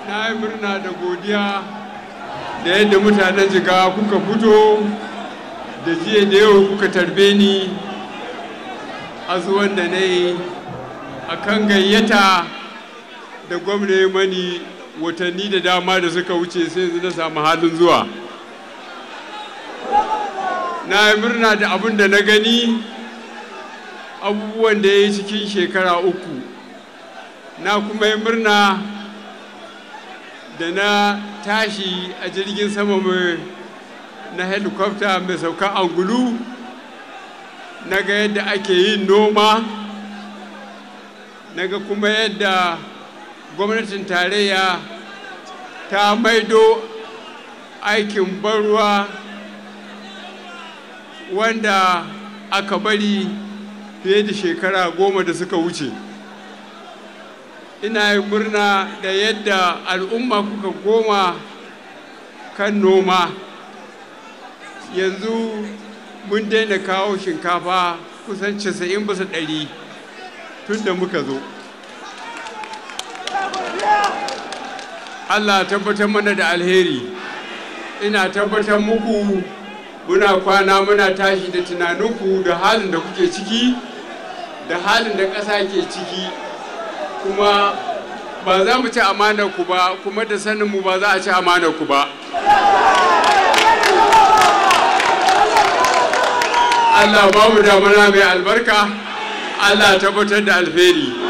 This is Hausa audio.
na yi murna da godiya da yadda mutanen jiga kuka fito da jiya da yau kuka tarbe ni a zuwan da na yi a kan gayyata da gwamna mani watanni da dama da suka wuce sai yanzu na samu halin zuwa na yi murna da abin da na gani abubuwan da ya yi cikin shekara uku na kuma yi murna da na tashi a jirgin sama mai na helikwafta mai sauka angulu na ga yadda ake yin noma na ga kuma yadda gwamnatin tarayya ta maido aikin barruwa wanda aka bari fiye da shekara goma da suka wuce ina yi murna da yadda al'umma kuka goma kan noma yanzu mun daina kawo shinkafa kusan 90 bisa ɗari tun da muka zo allah tabbatar mana da alheri ina tabbatar muku muna kwana muna tashi da tunaninku da halin da kuke ciki da halin da ƙasa ke ciki kuma ba za mu ci amanar ku ba kuma da sanin mu ba za a ci amanar ku ba Allah ba mu damana mai albarka Allah tabbatar da alheri